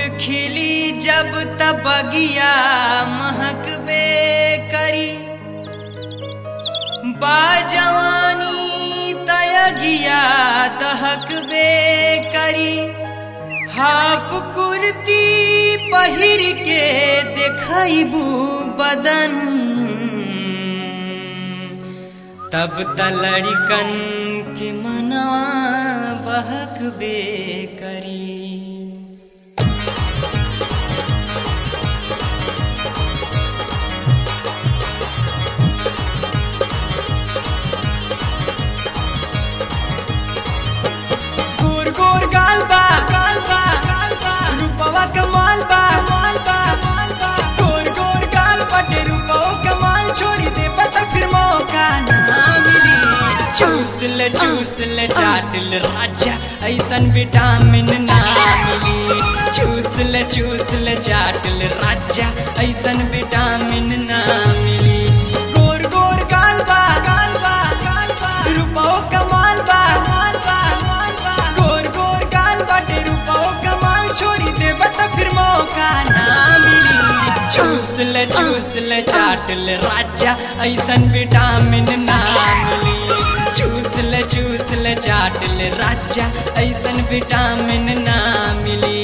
खिली जब तब बगिया महकबे करी बाजवानी तयगिया दहकबे करी हाफ कुर्ती पहिर के देखबू बदन तब तलड़िकन के मना बहकबे करी गोर गोर गाल बा गाल बा गाल बा रूपवा कमाल बा माल बा माल बा गोर गोर गाल बटे रूपवा कमाल छोड़ी दे पता फिर मौका ना मिली चूस ले चूस ले चाट ले राजा ऐसन विटामिन ना मिली चूस ले चूस ले चाट ले राजा ऐसन विटामिन ना मिली गोर गोर गाल बा गाल बा गाल बा रूपवा कमाल बा माल बा माल बा गोर गोर गाल बाटे रूपवा कमाल छोड़ी दे बता फिर मौका ना मिली चूस ले चूस ले चाट ले राजा ऐसन विटामिन ना मिली चूस ले चूस ले चाट ले राजा ऐसन विटामिन ना मिली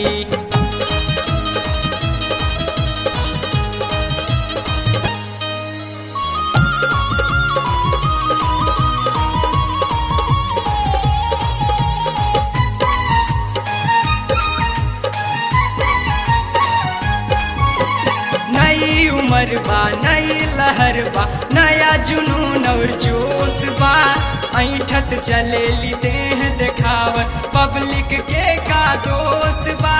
नई उम्र बा नई लहर बा नया जुनून और जोश बा ऐठत चलेली देह देखावत पब्लिक के का दोष बा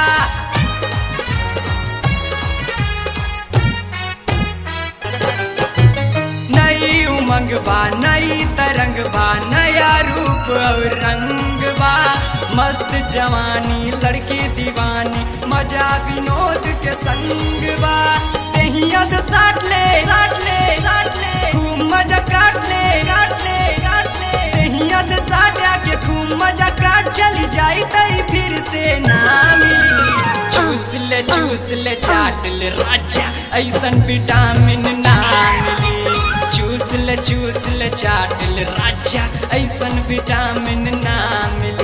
नई उमंग बा नई तरंग बा नया रूप और रंग बा मस्त जवानी लड़की दीवानी मजा विनोद के संग बा तेहिया से साट ले साट ले साट ले खूब मजा काट ले काट ले काट ले तेहिया से साट आके खूब मजा काट चली जाई तई फिर से ना मिली चूस ले चूस ले चाट ले राजा ऐसन विटामिन ना मिली चूस ले चूस ले चाट ले राजा ऐसन विटामिन ना मिली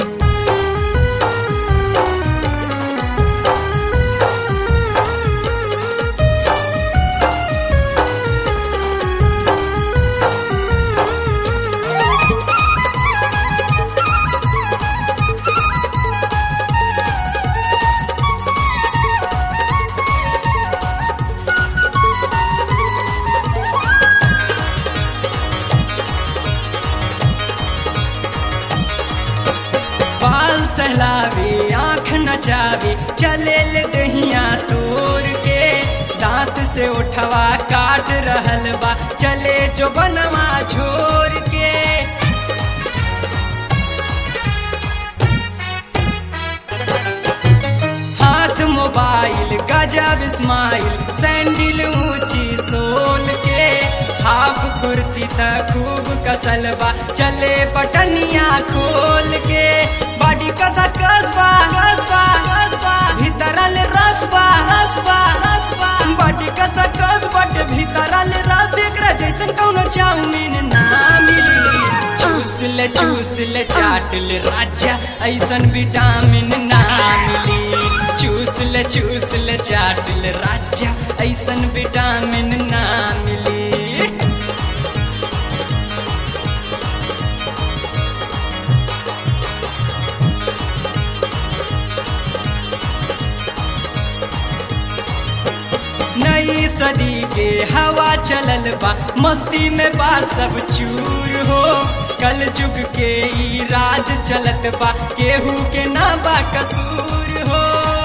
बाल सहलावे आँख नचावे चले ले दहिया तोड़ के दांत से उठवा काट रहल बा चले जो बनवा छोड़ के हाथ मोबाइल गजब स्माइल सैंडल ऊंची सोल के हाफ कुर्ती त खूब कसल बा चले बटनिया खोल के बॉडी कसा कसबा कसबा कसबा भीतरल रसबा रसबा रसबा बॉडी कसा कस बट भीतरल रस एकरा जैसन कौनो चाउमीन ना मिली चूस ले चूस ले चाट ले राजा ऐसन विटामिन ना मिली चूस ले चूस ले चाट ले राजा ऐसन विटामिन ना मिली नई सदी के हवा चलल बा मस्ती में बा सब चूर हो कल जुग के ई राज चलत बा केहू के ना बा कसूर हो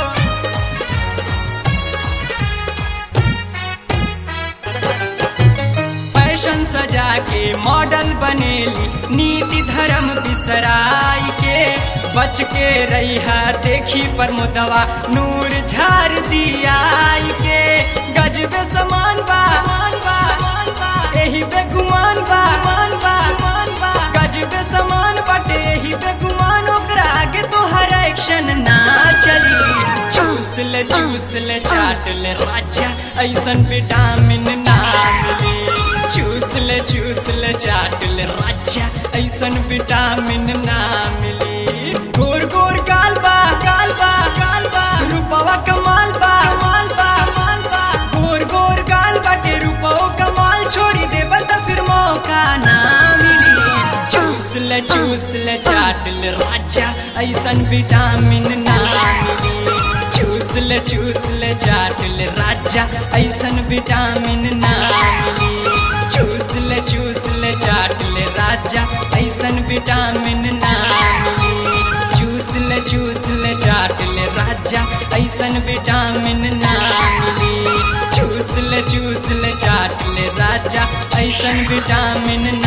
फैशन सजा के मॉडल बनेली नीति धर्म बिसराई के बच के रही देखी पर मुदवा नूर झार दियाई के गजबे समान बा समान बा समान बा एही बेगुमान बा मान बा मान बा गजबे समान बाटे एही बेगुमान ओकरा आगे तो हर एक्शन ना चली चूस चूस ले चूस ले चाट ले राजा ऐसन विटामिन ना मिली चूस ले चूस ले चाट ले राजा ऐसन विटामिन ना मिली गोर गोर गाल बा गाल बा गाल बा रूपवा कमाल बा कमाल बा कमाल बा गोर गोर गाल बाटे रूपवा कमाल छोड़ी दे बता फिर मौका ना मिली चूस ले चूस ले चाट ले राजा ऐसन विटामिन ना मिली चूस ले चूस ले चाट ले राजा ऐसन विटामिन ना मिली चूस ले चूस ले चाट ले राजा ऐसन विटामिन ना मिली चूस ले चूस ले चाट ले राजा ऐसन विटामिन ना मिली चूस ले चूस ले चाट ले राजा ऐसन विटामिन